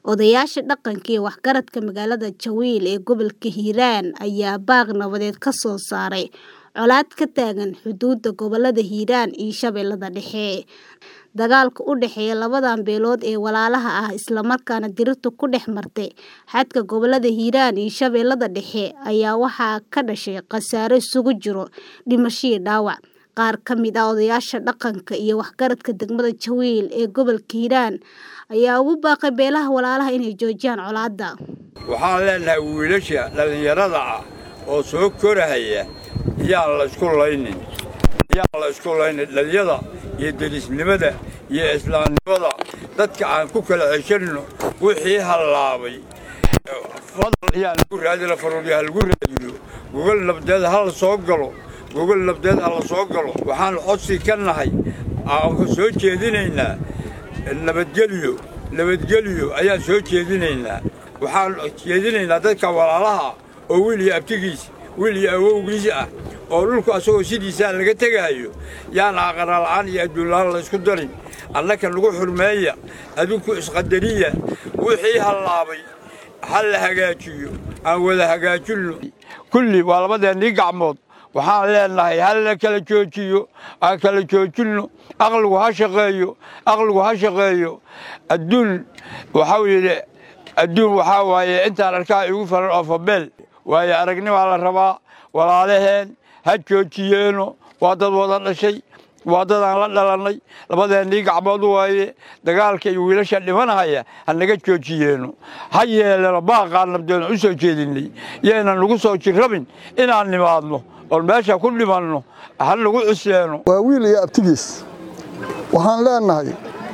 Odayaasha dhaqanka iyo waxgaradka magaalada Jawil ee gobolka Hiiraan ayaa baaq nabadeed ka soo saaray colaad ka taagan xuduudda gobollada Hiiraan iyo Shabeellaha Dhexe. Dagaalka u dhexeeya labadan beelood ee walaalaha ah isla markaana dirirtu ku dhex martay xadka gobollada Hiiraan iyo Shabeellaha Dhexe ayaa waxaa ka dhashay khasaare isugu jira dhimasho iyo dhaawac. Qaar ka mid ah odayaasha dhaqanka iyo waxgaradka degmada Jawil ee gobolka Hiiraan ayaa ugu baaqay beelaha walaalaha inay joojiyaan colaadda. waxaan leenahay wiilasha dhallinyarada ah oo soo korahaya yaan la isku laynin yaan la isku laynin dhallinyada iyo derisnimada iyo islaamnimada dadka aan ku kala ceshanno wixii hallaabay fadal yaan lagu raadina faruurya ha lagu raadiyo gogol nabdeed ha la soo galo gogol nabdeed ha la soo galo waxaan codsi ka nahay aan soo jeedinaynaa nabadgelyo nabadgelyo ayaan soo jeedinaynaa waxaan jeedinaynaa dadka walaalaha oo wiil iyo abtigiis wiil iyo awowgiis ah oo dhulku asagoo sidiisaa laga tegaayo yaan aqaraala'aan iyo adduunla'aan la ysku darin annaka nagu xurmeeya adinku isqadariya wixii hallaabay ha la hagaajiyo aan wada hagaajinno kulli waa labadeennii gacmood waxaan leenahay ha la kala joojiyo aan kala joojinno aqligu ha shaqeeyo aqligu ha shaqeeyo adduun waxau yidhi adduun waxaa waaye intaan arkaa igu faran oo fabeel waayo aragnimaa la rabaa walaalaheen ha joojiyeeno waa dad wada dhashay waa dadaan la dhalannay labadeennii gacmood waaye dagaalka iyo wiilasha dhimanahaya ha naga joojiyeeno ha yeeleno baaqaan nabdeenu u soo jeedinnay yaynan nagu soo jirrabin inaan nimaadno oon meesha ku dhimanno ha nagu cusleeno waa wiil iyo abtigiis waxaan leenahay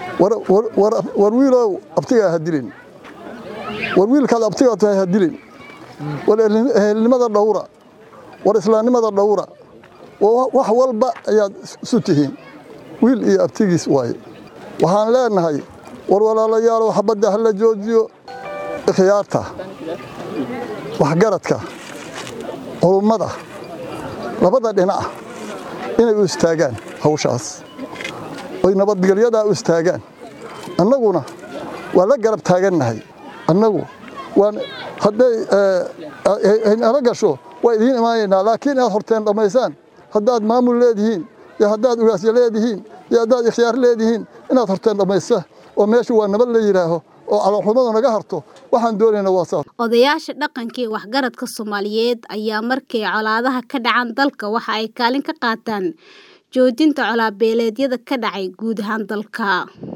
war wiilow abtigaa ha dilin war wiilkaad abtigaa tahay ha dilin war ehelnimada dhowra war islaamnimada dhowra wax walba ayaad isu tihiin wiil iyo abtigiis waaye waxaan leenahay war walaalayaalow xabadda ha la joojiyo ikhyaarta waxgaradka culummada labada dhinac inay u istaagaan hawshaas oy nabadgelyadaa u istaagaan annaguna waa la garab taagannahay annagu hadday nala gasho waa idiin imaanaynaa laakiin inaad horteen dhammaysaan haddaad maamul leedihiin iyo haddaad ugaasyo leedihiin iyo haddaad ikhyaar leedihiin inaad horteen dhammaysa oo meeshu waa nabad la yidhaaho oo caloolxumadu naga harto waxaan doonaynaa waa saas odayaasha dhaqanka iyo waxgaradka soomaaliyeed ayaa markay colaadaha ka dhacaan dalka waxa ay kaalin ka qaataan joojinta colaabeeleedyada ka dhacay guud ahaan dalka